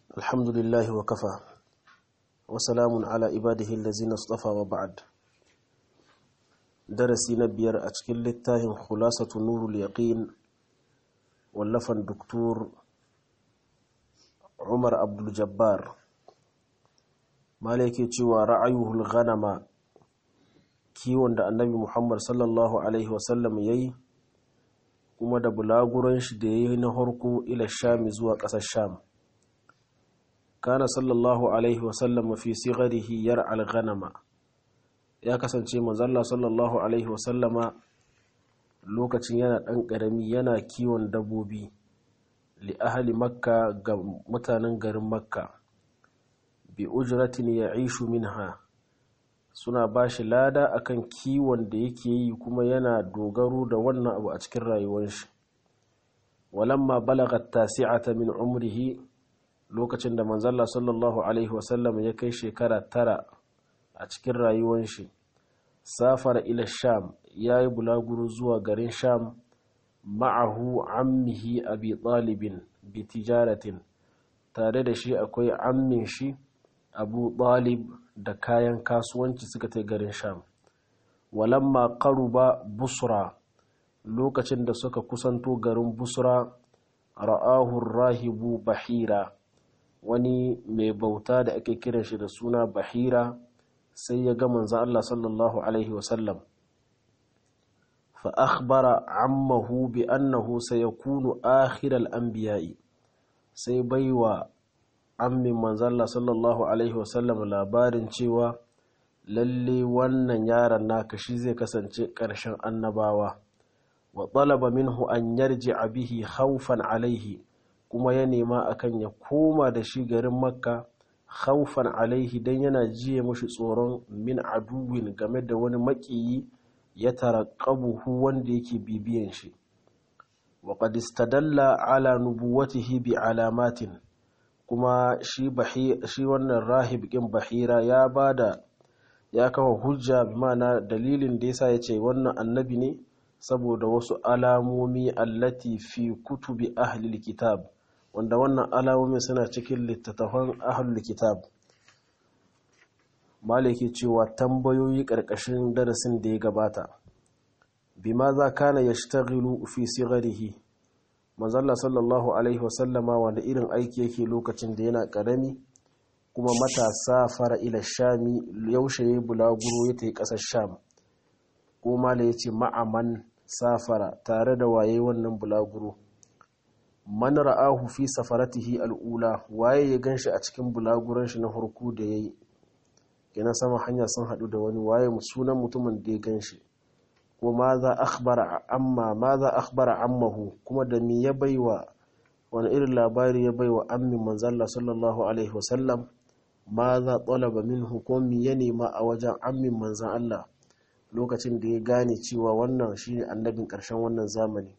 الحمد لله وكفى وسلام على عباده الذين اصطفى وبعد درسي نبير أتكل للتاهم خلاصة نور اليقين واللفن دكتور عمر عبد الجبار مالك تشوى رعيه الغنم kiwon da annabi muhammad sallallahu alaihi wasallam ya yi kuma da bulaguran shi da ya yi na harko ila shami zuwa ƙasar sham kana sallallahu alaihi wasallam fi sigarihi yar alghanama ya kasance manzalla sallallahu alaihi wasallama lokacin yana ɗan ƙarami yana kiwon dabbobi li ahali makka ga mutanen garin makka bi ujratin ya ishu minha suna ba shi lada akan kiwon da yake yi kuma yana dogaro da wannan abu a cikin rayuwar shi walamma balagat tasi'ata min umrihi lokacin da manzalla sallallahu alaihi wasallam ya kai shekara tara a cikin rayuwar shi safara ila sham ya yi bulaguro zuwa garin sham ma'ahu ammihi abi talibin bi tijaratin tare da shi akwai ammin shi abu talib da kayan kasuwanci suka ta garin sham walamma qaruba busra lokacin da suka kusanto garin busra ra'ahu rahibu bahira wani mai bauta da ake kiran shi da suna bahira sai ya ga manzo Allah sallallahu alaihi wasallam fa akhbara ammahu bi annahu sayakunu akhiral anbiya'i sai baiwa ammin manzalla sallallahu alaihi wasallam labarin cewa lalle wannan yaron naka shi zai kasance ƙarshen annabawa wa talaba minhu an yarji bihi haufan alaihi kuma ya nema akan ya koma da shi garin makka haufan alaihi don yana jiye mashi tsoron min aduwin game da wani maƙiyi ya taraƙabuhu wanda yake bibiyan shi wa qad istadalla ala nubuwatihi bi alamatin kuma shi wannan rahib ƙin bahira ya bada ya kawo hujja bi ma'ana dalilin da yasa yace wannan annabi ne saboda wasu alamomi allati fi kutubi ahlil kitab wanda wannan alamomi suna cikin littattafan ahlul kitab malaki cewa tambayoyi ƙarƙashin darasin da ya gabata bima za kana yashtaghilu fi sigharihi manzalla sallallahu alaihi wasallama wanda irin aiki yake lokacin da yana karami kuma matasa fara ila shami yaushe ya bulaguro ya tafi kasar sham ko mala ya ce ma'aman safara tare da waye wannan bulaguro man ra'ahu fi safaratihi al'ula waye ya ganshi a cikin bulaguran shi na farko da yayi kenan sama hanya sun hadu da wani waye sunan mutumin da ya ganshi ko ma za akhbara amma ma za akhbara ammahu kuma da mi ya baiwa wani irin labari ya baiwa ammin manzalla sallallahu alaihi wasallam ma za talaba minhu ko mi ya nema a wajen ammin manzan Allah lokacin da ya gane cewa wannan shine annabin ƙarshen wannan zamani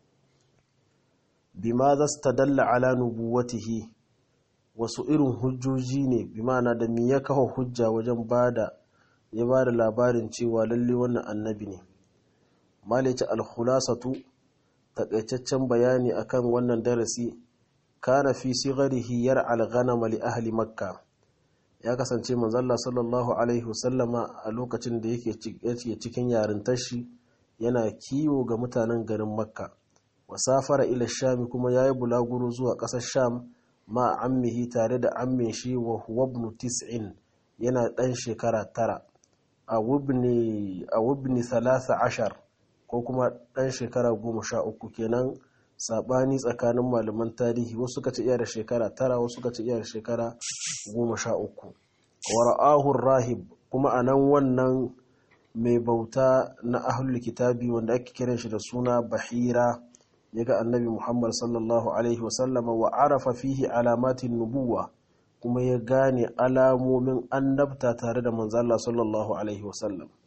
bima za stadalla ala nubuwatihi wasu irin hujjoji ne bi ma'ana da mi ya kawo hujja wajen bada ya bada labarin cewa lalle wannan annabi ne malice alkhulasatu takaitaccen bayani akan wannan darasi kana fi sigharihi yar alghanam li ahli makka ya kasance manzalla sallallahu alaihi wasallama a lokacin da yake cikin yarintar shi yana kiwo ga mutanen garin makka wasafara ila sham kuma yayi bulaguro zuwa ƙasar sham ma ammihi tare da ammin shi wa huwa ibn tis'in yana dan shekara tara a wubni a wubni 13 ko kuma ɗan shekara goma sha uku kenan saɓani tsakanin malaman tarihi wasu suka ce iya da shekara tara wasu suka ce iya da shekara goma sha uku wara'ahun rahib kuma a nan wannan mai bauta na ahlul kitabi wanda ake kiran shi da suna bahira ya ga annabi muhammad sallallahu alaihi wasallama wa arafa fihi alamatin nubuwa kuma ya gane alamomin annabta tare da manzala sallallahu alaihi wasallam